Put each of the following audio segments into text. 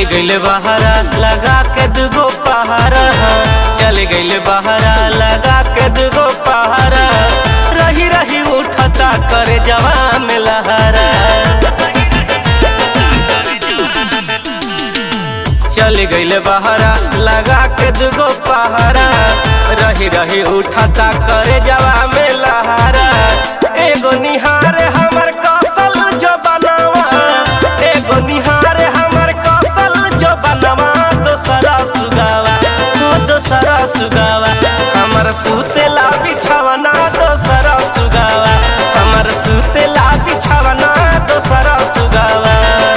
गइल बहरा लगा के दुगो पहारा चल गइल बहरा लगा के दुगो पहारा रही रही उठता करे जवा में लहरा चल गइल बहरा लगा के दुगो पहारा रही रही उठता करे जवा में लहरा एगो निहार हमर कसल जो बनावा एगो निहार हमर कसल जो बनवा दोसरा सुगावा हो दोसरा सुगावा हमर सुतेला बिछावना दोसरा सुगावा हमर सुतेला बिछावना दोसरा सुगावा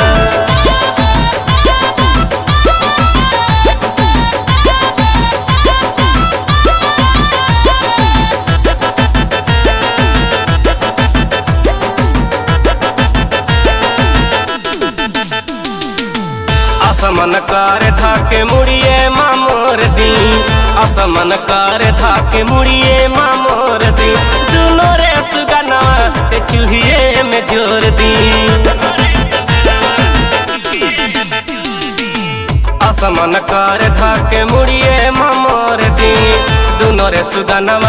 असमन कर धाके मुड़िए मामोर दी असमन कर धाके मुड़िए मामोर दी दुनो रे सुगनवा के चूहिए में जोर दी असमन कर धाके मुड़िए मामोर दी दुनो रे सुगनवा